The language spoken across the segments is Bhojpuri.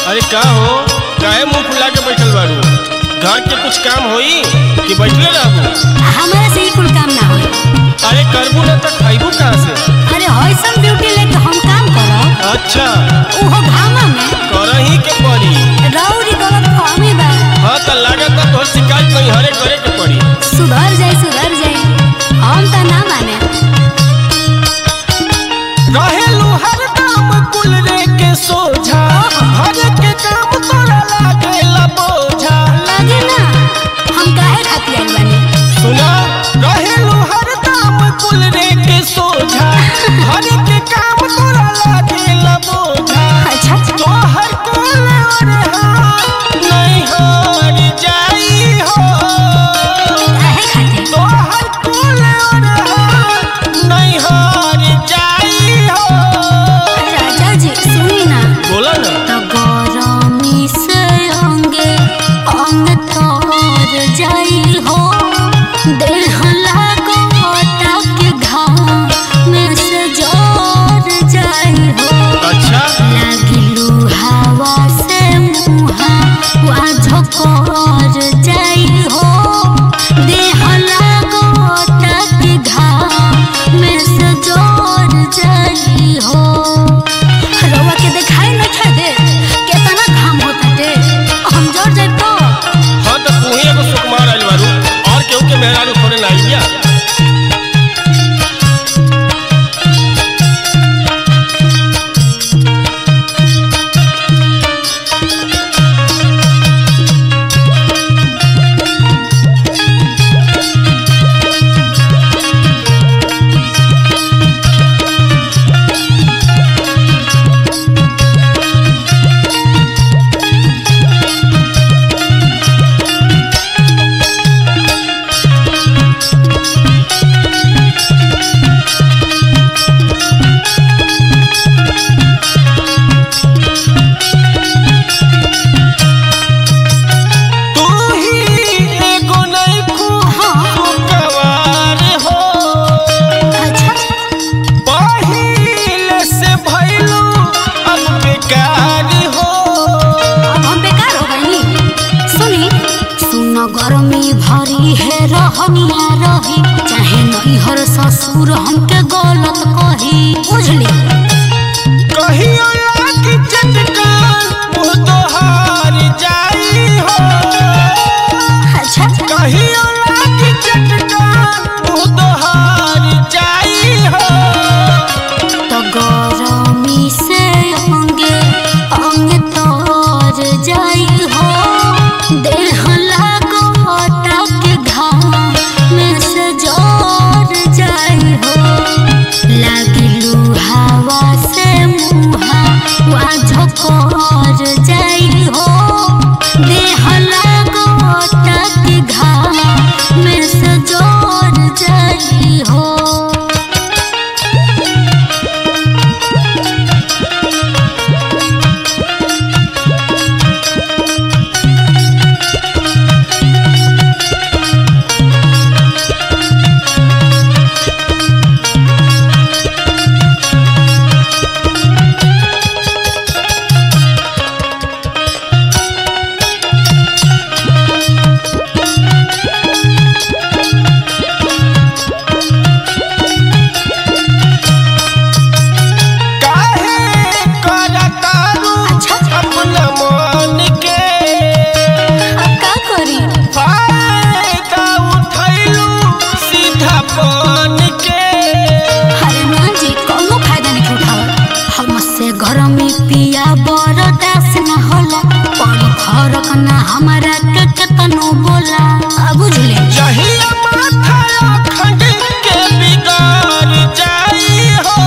अरे का हो काहे मुंह फुला के बैठल बारू घर के कुछ काम होई कि बैठले रहबू हमारा से ही कुल काम ना होई अरे करबू ना तो खाइबू कहाँ से अरे हॉइसम ड्यूटी लेके हम काम करब अच्छा उहो घामा में करही के पड़ी रौरी गलत फहमी बा हाँ तो लागत तोहर शिकायत नहीं हरे करे के पड़ी सुधर जाई सुधर जाई हम त ना माने रहेलू हर काम कुल रे के सोझा हर के काम तोरा लागेला बोझा लगे ना हम काहे खातिर आइल बानी सुना रहेलू हर काम कुल रे के सोझा हर के काम तोरा लागेला बोझा अच्छा तोहर कुल और हाथ नहीं हार जाई हो काहे खातिर तोहर कुल और हाथ नहीं हार जाई हो राजा जी सुनी ना बोला ना त गरमी से अंगे अंग तोर जाई हो देह लागो के घाम में से जोर जाई हो अच्छा लागिलू हवा से मुहा वा झोकर जाई हो देह लागो के घाम में से जोर जाई हो रउआ के देखाई न खा दे केतना घाम होता दे हम जोर जाए तो हाँ तो तू ही एगो सुकुमार आइल बारू और केहू के मेहरारू थोड़े ना आइलिया तू ही एगो नइखू सुकुमार हो अच्छा पहिले से भइलू अब बेकार हो अब हम बेकार हो गई सुनी सुन गर्मी भरी है रहनिया रही चाहे नहीं हर ससुर हमके गलत कही बुझली कहियो लागी चटकान मुँह तोहार जाई हो अच्छा कहियो लागी चटकान मुँह तोहार जाई हो तो गरमी से अंगे अंग तोर जाई हो देह लागो के घाम में से जोर जाई हो लागिलू हवा से मुहा वा झोकर जाई हो देह लागो के घाम में से जोर जाई हो काहे करतारू अच्छा। अपना मन के अब का करी फायदा उठैलू सीधा बन के अरे ना जी कोनो फायदा नहीं उठावत हमसे घर में पिया बरदास न होला पानी फरक ना हमारा के केतनो बोला आ बुझले जहिया माथा अखंड के बिगाड़ जाई हो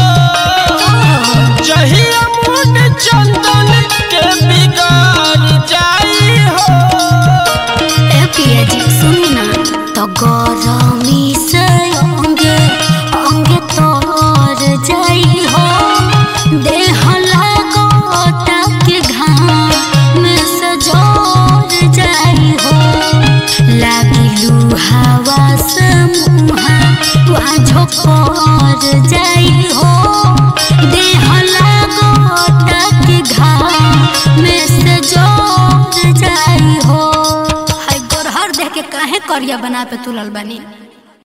जहिया मुंड चंदन के बिगाड़ जाई हो ए पिया जी सुनी ना तो गरमी से अंगे अंगे तोर जाई हो देह लागो के घाम में से जोर जाई हो लागिलू हवा से मुहा वा झोकर जाई हो देह लागो के घाम में जाई हो हाय गोरहर देख के काहे करिया बना पे तुलल बनी